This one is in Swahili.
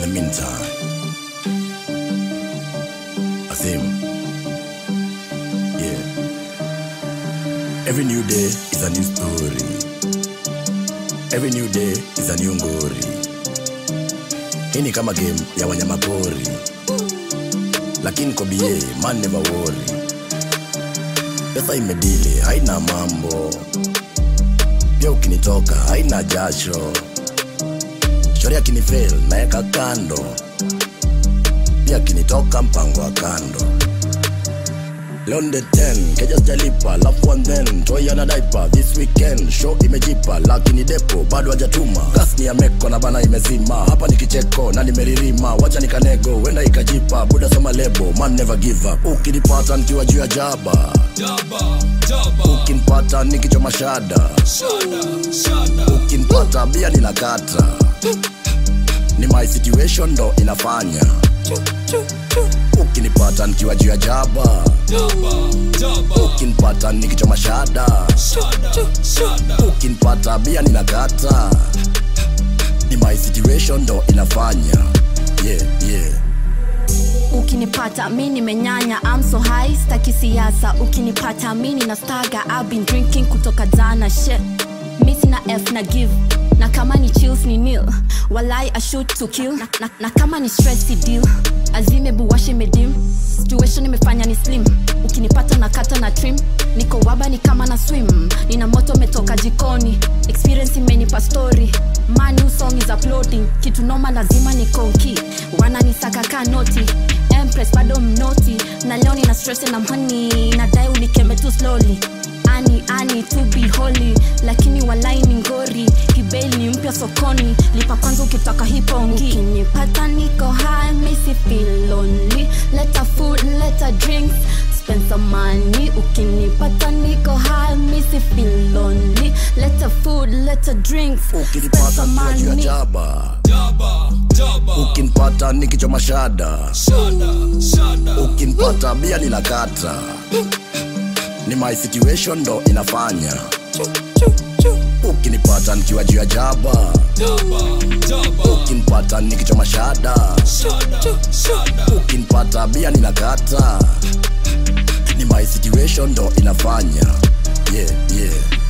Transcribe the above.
meantime, Azim, yeah. Every new day is a new story. Every new day is a new ngori. Hii ni kama game ya wanyama pori, lakini kwa BA man never worry. Pesa imedili haina mambo, pia ukinitoka haina jasho. Shori akinifail naeka kando, pia akinitoka mpango wa kando. Leo ni the 10 keja sijalipa lafu one then toy ana diaper this weekend show imejipa lakini depo bado hajatuma gas ni ya meko na bana imezima hapa ni kicheko na nimeririma wacha nikanego wenda ikajipa buda soma lebo man never give up ukinipata nikiwa juu ya jaba Jabba, jabba, ukinipata nikichoma shada shada, shada. ukinipata bia ninakata ni my situation ndo inafanya ukinipata nikiwa juu ya jaba Jabba, jabba, ukinipata nikichoma shada shada, shada. ukinipata bia ninakata ni my situation ndo inafanya yeah, yeah. ukinipata mi nimenyanya I'm so high staki siasa ukinipata mi nina staga I've been drinking kutoka jana shit mi sina f na give na kama ni chills ni nil walai I shoot to kill na, na, na kama ni stress si deal azime buwashe medim situation imefanya ni slim ukinipata na kata na trim niko waba ni kama na swim nina moto metoka jikoni experience imenipa story man new song is uploading kitu noma lazima ni konki wananisaka ka noti empress bado mnoti na leo nina stress na mhani nadai unikeme tu slowly ani ani to be holy lakini walai ni ngori hibeli ni mpya sokoni lipa kwanza ukitaka hipongi ukinipata niko high misi feel lonely leta food leta drinks spend some money ukinipata niko high misi feel lonely leta food leta drinks spend ukinipata some nikiwa juu ya money jaba Jabba, jabba, ukinipata nikichoma shada shada, shada. ukinipata bia ninakata ni my situation ndo inafanya ukinipata nikiwa juu ya jaba Jabba, jabba, ukinipata nikichoma shada shada, shada. ukinipata bia ninakata ni my situation ndo inafanya yeah, yeah.